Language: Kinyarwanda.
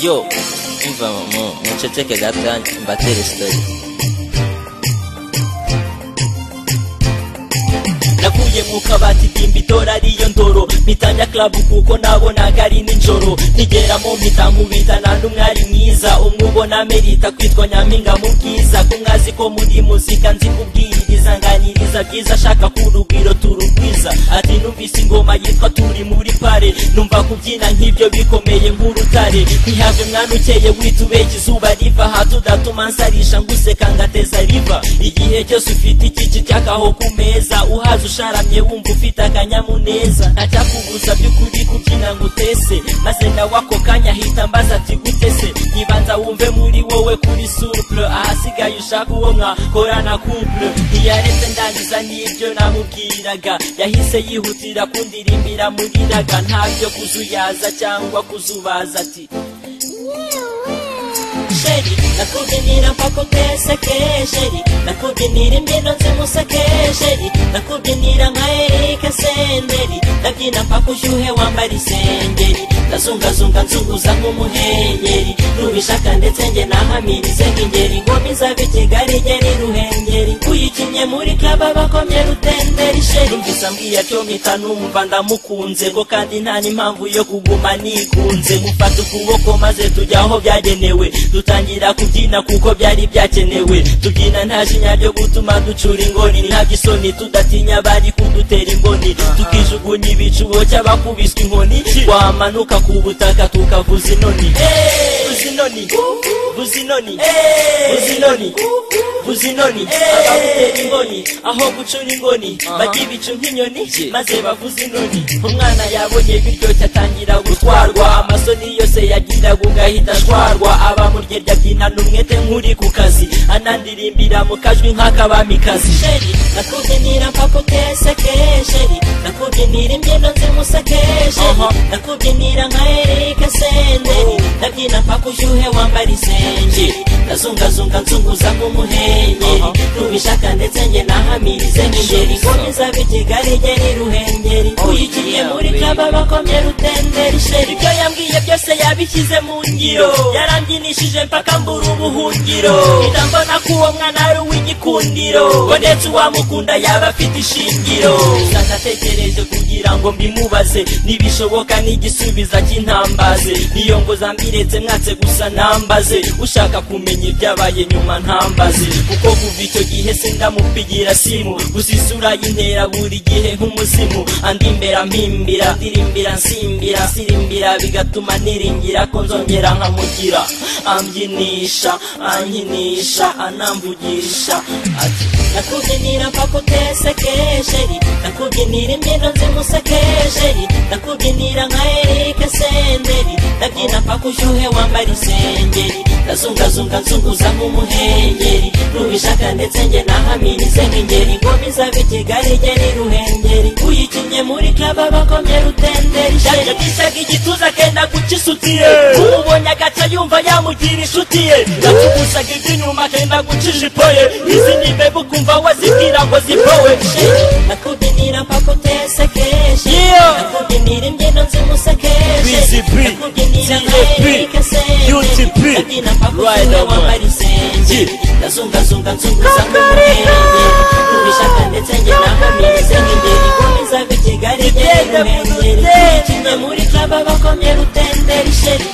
yo umva mu muceceke gato mbatere sitori nakuye mu kabati dimba itora ariyo ndoro mpitanya club kuko nabonaga ari nijoro ntigeramo mpita nkubitana n'umwari mwiza umwe ubona merita kwitwa nyampinga mu bwiza ko mwazi ko muri muzika nzi kubwiriza nganiriza byiza ashaka ko urugwiro turugwiza ati numvise ingoma yitwa turi muri pare numva kubyina nk'ibyo bikomeye nk'urutare ntihave mwana ukeye witubeke izuba riva hato udatuma nsarisha nguseka ngateza riva igihe cyose ufite ikici cyakaho ku meza uhaze usharamye wumva ufite akanyamuneza ntacyakubuza by'ukuri kubyina ngo utese maze nawe ako kanya ahita ambaza ati gute se nyibanza wumve muri wowe kuri suple ahasigaye ushaka uwo mwakorana couple ntiyaretse ndangiza n'ibyo namubwiraga yahise yihutira kundirimbira muriraga ntabyo kuzuyaza cyangwa kuzubaza ati sheri nakubyinira mpaka uteseke sheri nakubyinira imbyino zimuseke sheri nakubyinira nka erike senderi ndabyina mpaka ushyuhe wambara isengeri ndazungazunga nzunguza nk'umuhengeri nubishaka ndetse nge nahamirize nk'ingeri ngoma izaba ikigali ngeri ruhengeri uyikinnye muri kaba bakomye rutenderi sheri mvisa mbwiya cyo mpita numva ndamukunze ngo kandi nta n'impamvu yo kuguma nikunze mufata ukuboko maze tujya aho byagenewe dutangira kubyina kuko byari byakenewe tubyina nta jinya ryo gutuma ducura ingoni ntabyo isoni tudatinya bari kudutera imboni tukijugunya ibicubo cy'abakubiswe inkoni twamanuka ku butaka tukavuza inoni vuza inoni vuza inoni vuza inoni vuza inoni abagutera ingoni aho gucura ingoni bajya ibicu nk'inyoni maze bavuza inoni umwana yabonye biryoshye atangira gutwarwa amasoni yose yagiraga ugahita ashwarwa aba mu ryerya byina n'umwete nk'uri ku kazi anandirimbira mu kajwi nk'akabamikazi sheri nakubyinira mpaka uteseke sheri nakubyinira imbyino nzimuseke sheri nakubyinira nka erike senderi ndabyina mpaka ushyuhe wambara isengeri ndazungazunga nzunguza nk'umuhengeri nubishaka ndetse nge nahamirize nk'ingeri komeza b'ikigali ngeri ruhengeri uyikiye muri kaba bakomye rutenderi sheri ibyo yambwiye byose yabishyize mu ngiro yarambyinishije mpaka mbura ubuhungiro mpita mbona ko uwo mwana ari uw'igikundiro ngo ndetse uwamukunda yaba afite ishingiro gusa natekereje kugira ngo mbimubaze nibishoboka n'igisubiza cy'intambaze niyo ngo zambiretse mwatse gusa ntambaze ushaka kumenya ibyabaye nyuma ntambaze kuko kuva icyo gihe se ndamupigira simu gusa isura y'intera buri gihe nk'umuzimu andi mbera mpimbira ndirimbira nsimbira sirimbira bigatuma niringira ko nzongera nkamugira ambyinisha ankinisha anamvugisha ati nakubyinira mpaka uteseke sheri nakubyinira imbyino nzimuseke sheri nakubyinira nka erike senderi ndabyina mpaka ushyuhe wambara isengeri ndazungazunga nzunguza nk'umuhengeri nubishaka ndetse nge nahamirize nk'ingeri ngoma izaba ikigali ngeri ruhengeri uyikinnye muri kaba bakomye rutenderi sheri yagishaga igituza akenda gukisutire umubonye agaca yumva yamugira inshuti ye yakugusaga iby'inyuma akenda guca ijipo ye izi nimbe bukumva wazibwira ngo zipowe nakubyinira mpaka utesekeje nakubyinira imbyino nzimusekeje nakubyinira nkaerike senje nabyina mpaka utuwe wambara isenge ndazungazunga nzunguza nk'umuhenge kubishaka ndetse nge nahamirize nk'ingeri komeza ku kigali ngeri ngeri kinye muri kaba bakomye rutenderi sheri